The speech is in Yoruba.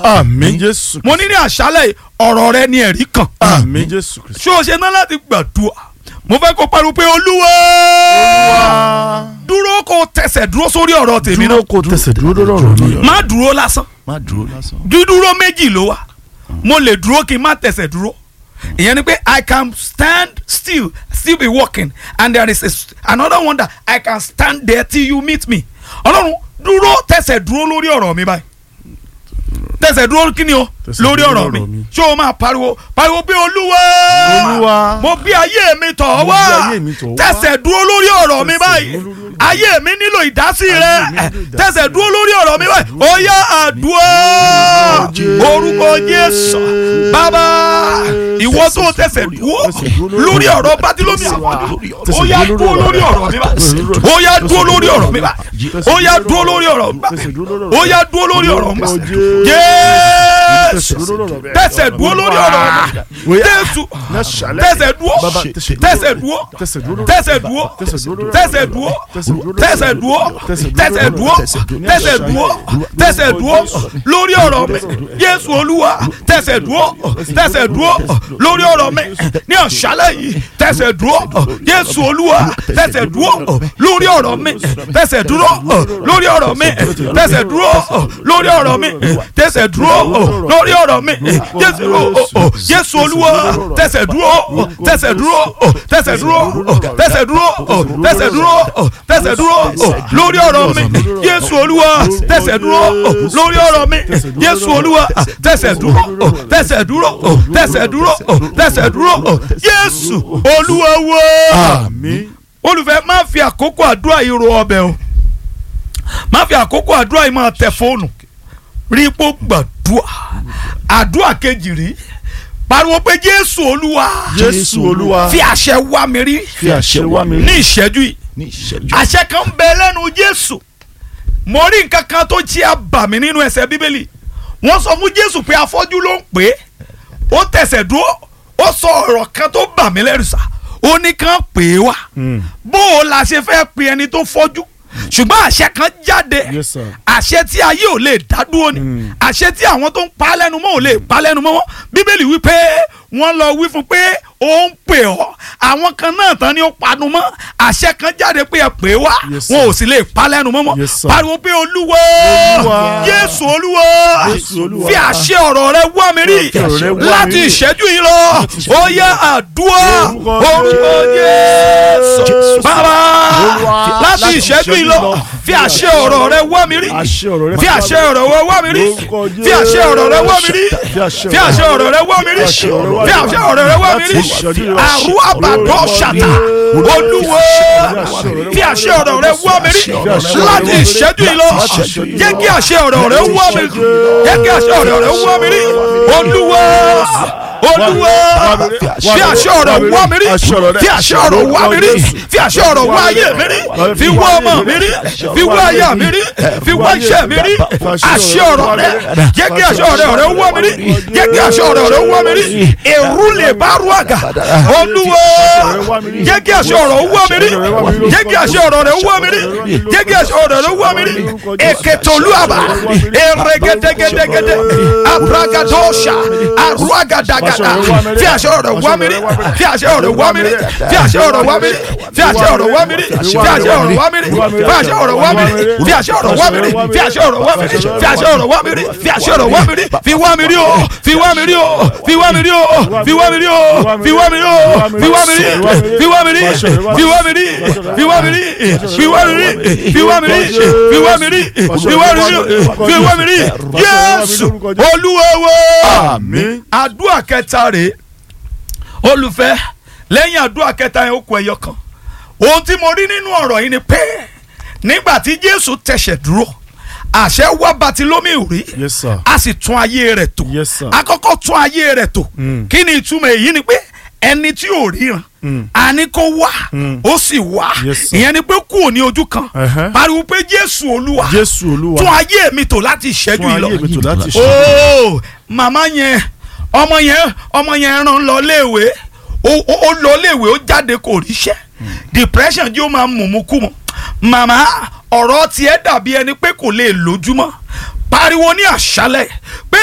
àmín jésù mo ní ní àṣálẹ̀ yìí, ọ̀rọ̀ rẹ ni ẹ̀rí kan àmín jésù kristu. ṣé o ṣe ná láti gbàdúrà mo fẹ́ kó pariwo pé olúwa dúró kó tẹsẹ̀ dúró sórí ọ̀rọ̀ tèmi náà dúró kó tẹsẹ̀ dúró lọ́rọ̀ mi. má dúró lásán má dúró lásán. dídúró méjì ló wà mo lè dúró kí n má tẹsẹ̀ dúró ìyẹn ni pé i can stand still still be walking and there is a, s- another one that i can stand there till you meet me ọlọ́run dúró tẹsẹ̀ dúró lórí ọ̀rọ̀ mi báyìí tẹsẹ̀ dúró kí ni o Tẹsẹ̀ lórí dúró ọ̀rọ̀ lórí mi ọ̀rọ̀ mi. ṣé o máa pariwo pariwo pé olúwa Olúwa. mo bí ayé mi tọ̀ Mo bí wá ayé mi tọ̀ wá. tẹsẹ̀ dúró lórí ọ̀rọ̀ mi Tẹsẹ̀ báyìí dúró lórí ọ̀rọ̀ mi. ayé mi nílò ìdásí Ayé rẹ mi nílò ìdásí tẹsẹ̀ dúró lórí ọ̀rọ̀ mi báyìí ó yá àdúrà Jésù. orúkọ Jésù bàbá ìwọ tó tẹsẹ̀ dúró lórí ọ̀rọ̀ bátílómi àfọ́jú ó yá dúró lórí ọ̀rọ̀ mi báyìí ó yá dúró lórí ọ̀rọ̀ mi báyìí ó yá dúró lórí ọ̀rọ̀ mi báyìí ó yá dúró lórí ọ̀rọ̀ mi báyìí Jésù tẹsẹ̀ dúró lórí ọ̀rọ̀ mi Jésù tẹsẹ̀ dúró tẹsẹ̀ dúró tẹsẹ̀ dúró tẹsẹ̀ dúró tẹsẹ̀ dúró tẹsẹ̀ dúró tẹsẹ̀ dúró tẹsẹ̀ dúró lórí ọ̀rọ̀ mi Jésù Olúwa tẹsẹ̀ dúró tẹsẹ̀ dúró lórí ọ̀rọ̀ mi ní ọ̀ṣálẹ̀ yìí tẹsẹ̀ dúró Jésù Olúwa tẹsẹ̀ dúró lórí ọ̀rọ̀ mi tẹsẹ̀ dúró lórí ọ̀rọ̀ mi tẹsẹ̀ dúró lórí ọ̀rọ̀ mi tẹsẹ̀ dúró lórí ọ̀rọ̀ mi Jésù Jésù Olúwa tẹsẹ̀ dúró tẹsẹ̀ dúró tẹsẹ̀ dúró tẹsẹ̀ dúró tẹsẹ̀ dúró tẹsẹ̀ dúró lórí ọ̀rọ̀ mi Jésù Olúwa tẹsẹ̀ dúró lórí ọ̀rọ̀ mi Jésù Olúwa tẹsẹ̀ dúró tẹsẹ̀ dúró tẹsẹ̀ dúró tẹsẹ̀ dúró Jésù Olúwa wò àmín. olùfẹ́ má fi àkókò àdúrà yìí ro ọbẹ̀ o má fi àkókò àdúrà yìí máa tẹ fóònù rí ipò gbàdúrà àdúrà kejì rí pariwo pé Jésù Olúwa jésù olúwa fi àṣẹ wá mi rí fi àṣẹ wá mi ní ìṣẹ́jú yìí ní ìṣẹ́jú. àṣẹ kan bẹ lẹ́nu Jésù mo rí nǹkan kan tó jí àbàmì nínú ẹsẹ̀ Bíbélì wọ́n sọ fún Jésù pé afọ́jú ló ń pè é ó tẹ̀sẹ̀ dúró ó sọ ọ̀rọ̀ kan tó bà mí lẹ́rù sá ó ní kàn pè é wá bó o la ṣe fẹ́ pe ẹni tó fọ́jú ṣùgbọ́n àṣẹ kan jáde Yes, sir. àṣẹ tí ayé ò lè dá dúró ni àṣẹ tí àwọn tó ń pa lẹ́nu mọ́ ò lè pa lẹ́nu mọ́ wọn bíbélì wí pé wọ́n lọ wí fún pé ó ń pè ọ́ àwọn kan náà tán ni ó panu mọ́ àṣẹ kan jáde pé ẹ pè é wá Yes, sir. wọn ò sì lè pa lẹ́nu mọ́ wọn Yes, sir. pariwo pé olúwa Olúwa. Jésù olúwa Jésù Olúwa. fi àṣẹ ọ̀rọ̀ rẹ wá mi rí Fi ọ̀rọ̀ rẹ wá mi láti rí. ìṣẹ́jú yìí lọ ó yẹ àdúrà Orúkọ orúkọ Jésù bàbá Olúwa. láti Láti ìṣẹ́jú yìí ìṣẹ́jú lọ lọ. fi àṣẹ ọ̀rọ̀ rẹ wá mi rí Àṣẹ ọ̀rọ̀ rẹ fi àṣẹ ọ̀rọ̀ rẹ wá mi rí Orúkọ fi àṣẹ ọ̀rọ̀ rẹ wá mi rí Fi àṣẹ fi àṣẹ ọ̀rọ̀ rẹ wá mi rí Fi àṣẹ ọ̀rọ̀ fi àṣẹ ọ̀rọ̀ rẹ wá mi rí Láti ìṣẹ́jú lọ. àrùn àbàdàn ṣàtà olúwo fi àṣẹ ọ̀rọ̀ rẹ wá mi rí láti ìṣẹ́jú yìí lọ jẹ́ kí àṣẹ ọ̀rọ̀ rẹ wá mi rí jẹ́ kí àṣẹ ọ̀rọ̀ rẹ wá mi rí olúwo olúwo fi àṣẹ ọ̀rọ̀ wá mi rí fi àṣẹ ọ̀rọ̀ wá mi rí fi àṣẹ ọ̀rọ̀ wá ayé mi rí fi wá ọmọ mi rí fi wá aya mi rí fi wá iṣẹ́ mi rí àṣẹ ọ̀rọ̀ rẹ jẹ́ kí àṣẹ ọ̀rọ̀ rẹ wá mi rí jẹ́ kí àṣẹ ọ̀rọ̀ rẹ wá mi rí èrú lè bá rú àgà olúwo jẹ́ kí àṣẹ ọ̀rọ̀ wá mi rí jẹ́ kí àṣẹ ọ̀rọ̀ rẹ wá mi rí jẹ́ kí àṣẹ ọ̀rọ̀ rẹ wá mi rí èkètòlúàbà èrègèdègèdègèdè abragadosha arúgàdàgàdà fi àṣẹ ọ̀rọ̀ wá mi rí fi àṣẹ ọ̀rọ̀ wá mi rí fi àṣẹ ọ̀rọ̀ wá mi rí fi àṣẹ ọ̀rọ̀ wá mi rí fi àṣẹ ọ̀rọ̀ wá mi rí fi àṣẹ ọ̀rọ̀ wá mi rí fi àṣẹ ọ̀rọ̀ wá mi rí fi àṣẹ ọ̀rọ̀ wá mi rí fi àṣẹ ọ̀rọ̀ wá mi rí fi àṣẹ ọ̀rọ̀ wá mi rí fi wá mi rí o fi wá mi rí o fi wá mi rí o fi wá mi rí o fi wá mi rí o fi wá mi rí fi wá mi rí fi wá mi rí fi wá mi rí fi wá mi rí fi wá mi rí fi wá mi rí fi wá mi rí fi wá mi rí Jésù Olúwa wa àmín. àdúrà kẹta rèé olùfẹ́ lẹ́yìn àdúrà kẹta yẹn ó kù ẹyọ kan ohun tí mo rí nínú ọ̀rọ̀ yìí ni pé nígbà tí Jésù tẹ̀sẹ̀ dúró àṣẹ wá Bátílómì rí Yes, sir. a sì tún ayé rẹ̀ tò Yes, sir. àkọ́kọ́ tún ayé rẹ̀ tò kí ni ìtumọ̀ èyí ni pé ẹni tí ò ríran a ní kó wá ó sì wá Yes, sir. ìyẹn ni pé kú òní ojú kan Ẹhẹ́. pariwo pé Jésù Olúwa jésù olúwa tún ayé mi tò láti ìṣẹ́jú tún yìí lọ ayé mi tò láti ṣe. ooo màmá yẹn ọmọ yẹn ọmọ yẹn rán lọ léèwé ó ó- ó lọ léèwé ó jáde kò ríṣẹ́ depression jẹ́ ó máa mùmú kú mọ́ màmá ọ̀rọ̀ tiẹ̀ dàbí ẹni pé kò lè lójúmọ́ pariwo ní àṣálẹ̀ pé